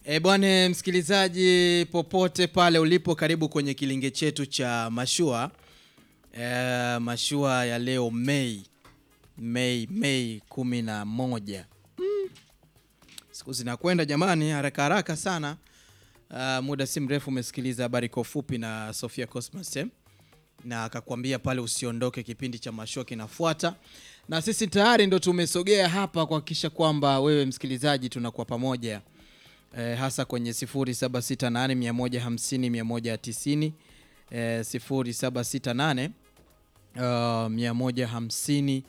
E bwana msikilizaji, popote pale ulipo, karibu kwenye kilinge chetu cha mashua e, mashua ya leo Mei Mei Mei kumi na moja. Mm. Siku zinakwenda jamani, haraka haraka sana. Uh, muda si mrefu umesikiliza habari kwa ufupi na Sofia Cosmas eh? na akakwambia pale usiondoke, kipindi cha mashua kinafuata, na sisi tayari ndo tumesogea hapa kuhakikisha kwamba wewe msikilizaji tunakuwa pamoja eh, hasa kwenye 0768 150 190 eh, 0768 uh, 150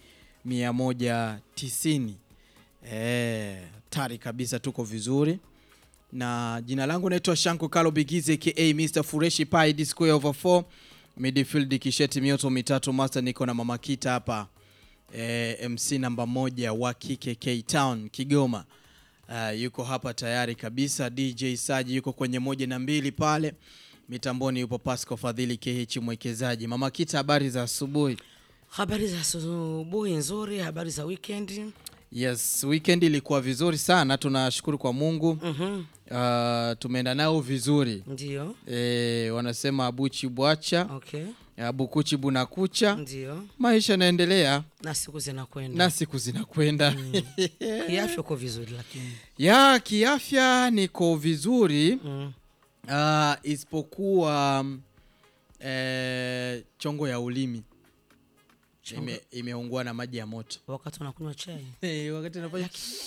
190 eh, tari kabisa, tuko vizuri na jina langu naitwa Shanko Kalo Bigize aka Mr Fureshi Pai D square over 4 midfield kisheti mioto mitatu master, niko na Mama Kita hapa eh, MC namba moja wa kike K Town Kigoma. Uh, yuko hapa tayari kabisa. DJ Saji yuko kwenye moja na mbili pale mitamboni, yupo Pasco Fadhili KH mwekezaji. Mama Kita, habari za asubuhi? Habari za asubuhi nzuri, habari za weekend. Yes, weekend ilikuwa vizuri sana, tunashukuru kwa Mungu. Mhm, Uh, tumeenda nao vizuri Ndio, e, wanasema abuchi bwacha okay, abukuchi bunakucha, ndio, maisha yanaendelea na siku zinakwenda na siku zinakwenda. kiafya uko vizuri, lakini ya kiafya niko vizuri mm. uh, isipokuwa mm, eh, chongo ya ulimi Chongo- ime, imeungua na maji ya moto wakati unakunywa chai Eh, wakati nafanya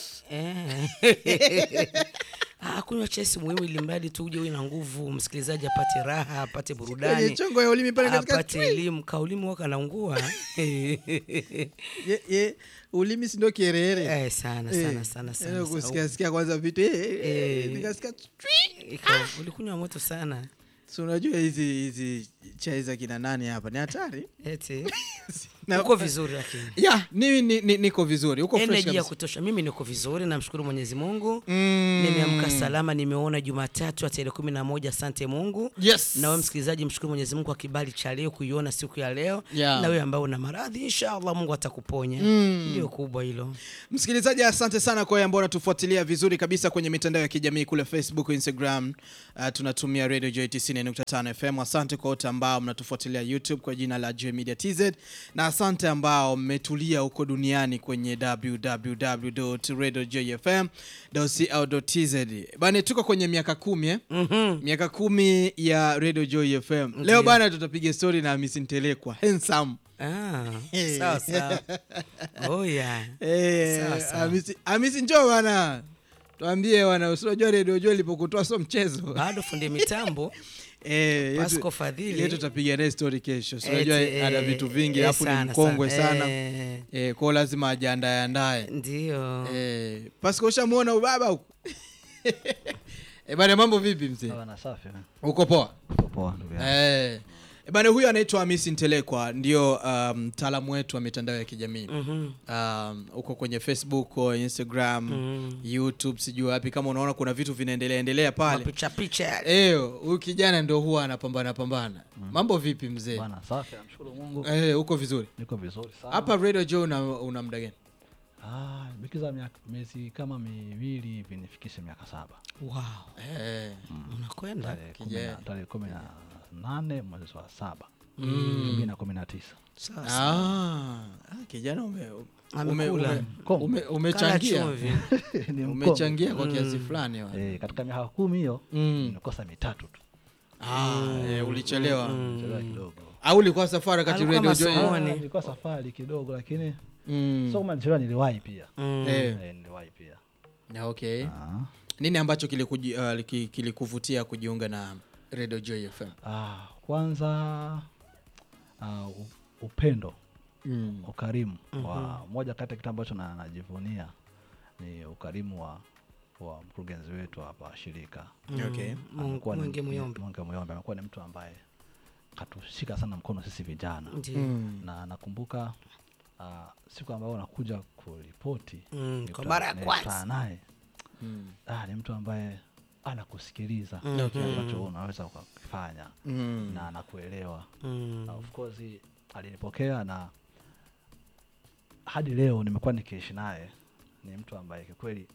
eh. Ah, kunywa chai si muhimu, ili mradi tu uje uwe na nguvu, msikilizaji apate raha, apate kwenye burudani, chongo ya ulimi pale katika apate elimu. Kaulimi waka naungua ye, ye, ulimi si ndio kiherehere eh, sana sana sana sana, kusikia sikia kwanza vitu eh, eh, eh, Eh. nikasikia Ika- ulikunywa moto sana si unajua hizi hizi chai za kina nani hapa ni hatari eti Na- uko vizuri lakini ya ni, ni, ni, niko vizuri uko fresh energy ya kabisa. kutosha. Mimi niko vizuri, namshukuru Mwenyezi Mungu. Mm. Nimeamka salama, nimeona Jumatatu ya tarehe kumi na moja. Asante Mungu. Yes. Na wewe msikilizaji, mshukuru Mwenyezi Mungu kwa kibali cha leo kuiona siku ya leo. Yeah. Na wewe ambao una maradhi, inshallah Mungu atakuponya. Ndio kubwa hilo. Msikilizaji, asante sana kwa wale ambao unatufuatilia vizuri kabisa kwenye mitandao ya kijamii kule Facebook, Instagram. Uh, tunatumia Radio Joy 90.5 FM. Asante kwa wote ambao mnatufuatilia YouTube kwa jina la Joy Media TZ, na asante ambao mmetulia huko duniani kwenye www.radiojoyfm.co.tz. Bana, tuko kwenye miaka kumi eh? Mhm. miaka kumi ya Radio Joy FM. Leo bana, tutapiga story na Miss Ntelekwa handsome Ah, Eh. sawa sawa. Oh yeah. Eh, Sawa, sawa. Hamisi- Hamisi njoo bana, tuambie bana, usiojua redio jua ilipokutoa so mchezo Bado fundi mitambo Eh, yetu- Pasco Fadhili. yetu tutapiga naye story kesho, si unajua eti, ana eh, vitu vingi, eh, alafu ni sana, mkongwe sana. sana Eh, eh, kwao lazima ajiandae andae. Ndio. Eh, Pasco ushamuona ubaba huko eh, bana, mambo vipi mzee? Bwana safi. Uko poa? Uko poa ndugu yangu. Eh, bana, huyu anaitwa Hamisi Ntelekwa, ndio um, mtaalamu wetu wa mitandao ya kijamii Mhm. um, uko kwenye Facebook o Instagram Mm. YouTube sijui wapi, kama unaona kuna vitu vinaendelea endelea pale Mapicha picha yale. eh, huyu kijana ndio huwa anapambana pambana. Mambo vipi mzee? Bwana safi, namshukuru Mungu. Eh, uko vizuri Niko vizuri sana. hapa Radio Joe una, una muda gani? Ah, nimekiza miaka miezi kama miwili hivi nifikishe miaka saba. Wow. Eh, Unakwenda? Tarehe kumi kijana. na- tarehe kumi na nane mwezi wa saba elfu mbili na kumi na tisa. Sawa. ah, ah, kijana ume, ume, Amekula. ume, Kongo. ume, Kala umechangia chumvi. Ni mkongo. umechangia kwa kiasi fulani wa. Eh, katika miaka kumi hiyo Mm. nimekosa mitatu tu. Ah, eh, ulichelewa Chelewa kidogo. au ulikuwa safari wakati Alikuwa Radio Joe? masomo. Ah, Mwani. nilikuwa safari kidogo lakini Mm. sio kama nilichelewa niliwahi pia. Mm. Eh, Eh, niliwahi pia. na okay. Ah. Nini ambacho kilikuji- uh, ki- kilikuvutia kujiunga na Radio Joy FM? Ah, kwanza ah, u- upendo Mm. ukarimu wa moja kati ya kitu ambacho na- najivunia ni ukarimu wa wa mkurugenzi wetu hapa shirika Okay. Mungu- Amekuwa ni- Mwenge Muyombe. Mwenge Muyombe amekuwa ni mtu ambaye katushika sana mkono sisi vijana Ndio. Mm. na nakumbuka ah, siku ambayo nakuja kuripoti Mm, kwa nilikutana- mara ya nilikutana kwanza. naye Mm. ah, ni mtu ambaye anakusikiliza Mhm. kile ambacho unaweza ukakifanya Mm. na anakuelewa Mm. na of course alinipokea na hadi leo nimekuwa nikiishi naye ni mtu ambaye kikweli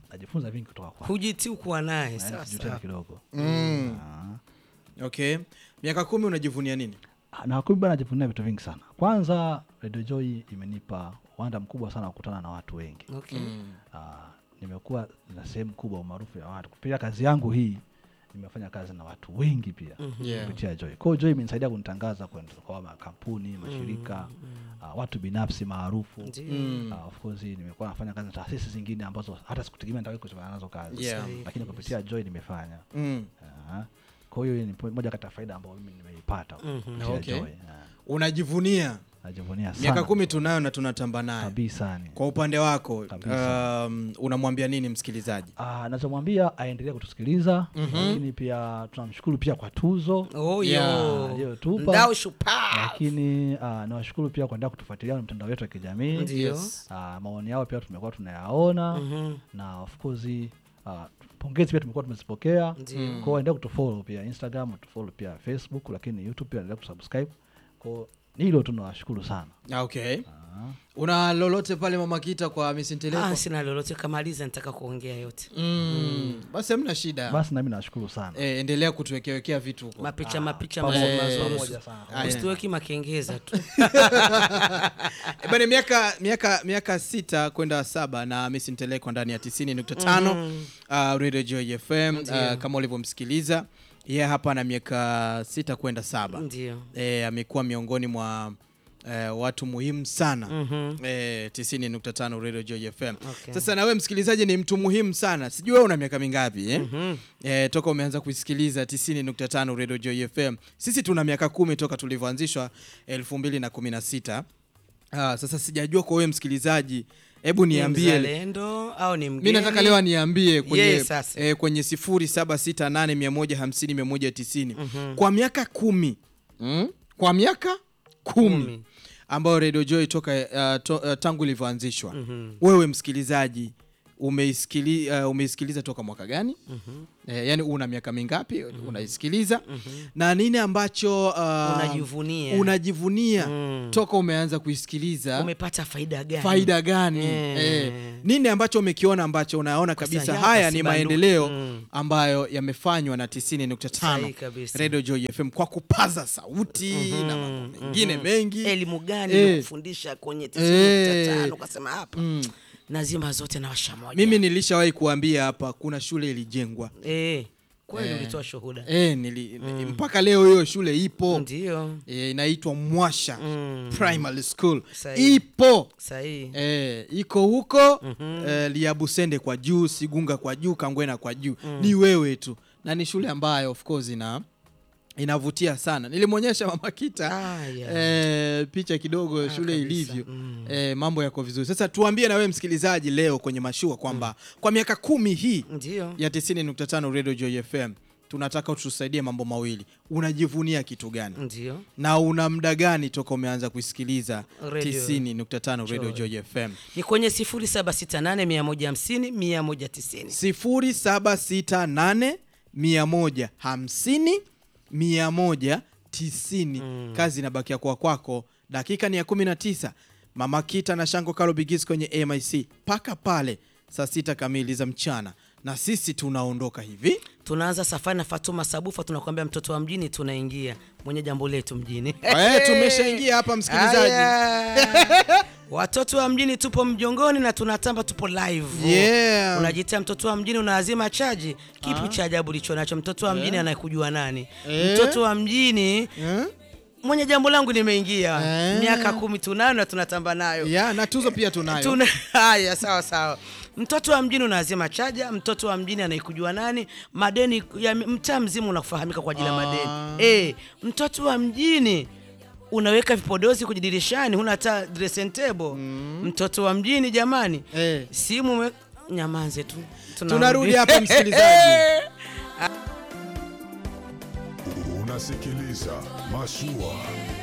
najifunza vingi kutoka kwa hujitii kuwa naye sawa sijui sawa. tena kidogo Mm. Ah. Okay. Miaka kumi unajivunia nini? na kweli bana najivunia vitu vingi sana kwanza Radio Joy imenipa uwanda mkubwa sana wa kukutana na watu wengi Okay. Ah, nimekuwa na sehemu kubwa umaarufu ya watu kupitia kazi yangu hii nimefanya kazi na watu wengi pia Yeah. kupitia Joy. Kwa hiyo Joy imenisaidia kunitangaza kwenda kwa makampuni, mashirika, ah, watu binafsi maarufu. Ndio. Mm. Ah, of course nimekuwa nafanya kazi na taasisi zingine ambazo hata sikutegemea nitawahi kufanya nazo kazi. Yeah. Sahihi Lakini kupitia Joy nimefanya. Mm. Ah, Kwa hiyo ni po- moja kati ya faida ambayo mimi nimeipata kupitia Okay. Joy. Ah, Unajivunia Najivunia sana. miaka kumi tunayo na tunatamba nayo. kabisa ni. Kwa upande wako Kabisa. um, unamwambia nini msikilizaji? Ah, nachomwambia aendelee kutusikiliza lakini pia tunamshukuru pia kwa tuzo Oh, Yeah. yo. aliyotupa. Ndao shupavu. lakini uh, nawashukuru pia kuendelea kutufuatilia na mtandao wetu wa kijamii Ndio. Yes. uh, maoni yao pia tumekuwa tunayaona Mhm. na of course uh, pongezi pia tumekuwa tumezipokea Ndio. kwao waendelea kutufollow pia instagram tufollow pia facebook lakini youtube pia endelea kusubscribe kwao ni hilo tu nawashukuru sana Ah, Okay. Ah. Una lolote pale Mama Kita kwa Miss Nteleko? Ah, sina lolote kamaliza nitaka kuongea yote Mm. Basi hamna shida. basi nami nawashukuru sana Eh, endelea kutuwekewekea vitu huko. mapicha mapicha pamoja- mazuri pamoja mazuri sana. Aya. usituweki makengeza tu Eh, Bana miaka miaka miaka sita kwenda saba na Miss Nteleko ndani ya 90.5 uh, Radio Joy FM uh, kama ulivyomsikiliza yeye hapa na miaka sita kwenda saba ndio eh, amekuwa miongoni mwa eh, watu muhimu sana Mhm. eh, 90.5 Radio Joy FM. Okay. Sasa na wewe msikilizaji ni mtu muhimu sana. Sijui wewe una miaka mingapi eh? Mhm. Eh, toka umeanza kuisikiliza 90.5 Radio Joy FM. Sisi tuna miaka kumi toka tulivyoanzishwa 2016. Ah, sasa sijajua kwa wewe msikilizaji, hebu Ni niambie mzalendo au ni mi mgeni nataka leo aniambie kwenye, Yeye sasa. eh, kwenye 0768150150 kwa miaka kumi mm? kwa miaka kumi, Kumi. ambayo Radio Joy toka uh, to, uh, tangu ilivyoanzishwa wewe msikilizaji umeisikili, uh, umeisikiliza toka mwaka gani eh, yani una miaka mingapi unaisikiliza na nini ambacho uh, Unajivunia. unajivunia Mm. toka umeanza kuisikiliza umepata faida gani faida gani Eh. eh, nini ambacho umekiona ambacho unaona kabisa sababu haya hapa ni si banduki. maendeleo Mm. ambayo yamefanywa na Sahihi 90.5 kabisa. Radio Joy FM kwa kupaza sauti na mambo mengine mengi elimu gani Eh. ilikufundisha kwenye Eh. 95 ukasema hapa Mm. nazima zote na washa moja mimi nilishawahi kuambia hapa kuna shule ilijengwa eh, kweli ulitoa shuhuda eh, nili, mpaka leo hiyo shule ipo ndio eh, inaitwa Mwasha Mm. Primary School Sahihi. ipo sahihi Eh, iko huko eh, Liabusende kwa juu, Sigunga kwa juu, Kangwena kwa juu. Ni wewe tu. Na ni shule ambayo of course ina inavutia sana. Nilimwonyesha Mama Kita Ah, yeah. eh, picha kidogo shule kabisa. ilivyo. Mm. Eh, mambo yako vizuri. Sasa tuambie na wewe msikilizaji leo kwenye mashua kwamba kwa miaka kumi hii ndio ya 90.5 Radio Joy FM tunataka utusaidie mambo mawili. Unajivunia kitu gani? ndio Na una muda gani toka umeanza kusikiliza Radio 90.5 Radio Joy. Joy FM? ni kwenye 0768 150 190 0768 150 190. Kazi inabakia kwa kwako. Dakika ni ya 19. Mama Kita na Shango Kalo Bigis kwenye AMIC mpaka pale saa sita kamili za mchana, na sisi tunaondoka hivi. tunaanza safari na Fatuma Sabufa, tunakwambia mtoto wa mjini, tunaingia mwenye jambo letu mjini. Eh, tumeshaingia hapa msikilizaji. Aya. Watoto wa mjini tupo mjongoni na tunatamba, tupo live. Yeah. Unajitia mtoto wa mjini, unaazima chaji. Kipi cha ajabu licho nacho? Mtoto wa mjini anayekujua nani? Eh. Mtoto wa mjini Eh? mwenye jambo langu nimeingia, Eh. miaka kumi tunayo na tunatamba nayo. Yeah, na tuzo pia tunayo. Tuna haya, sawa sawa. Mtoto wa mjini unaazima chaja. Mtoto wa mjini anaikujua nani? Madeni ya mtaa mzima unakufahamika kwa ajili ya Ah. madeni. Eh, mtoto wa mjini unaweka vipodozi kwenye dirishani, huna hata dressing table. Mtoto wa mjini jamani, Eh. simu ume... nyamanze tu, Tunarudi hapa msikilizaji. Unasikiliza Mashua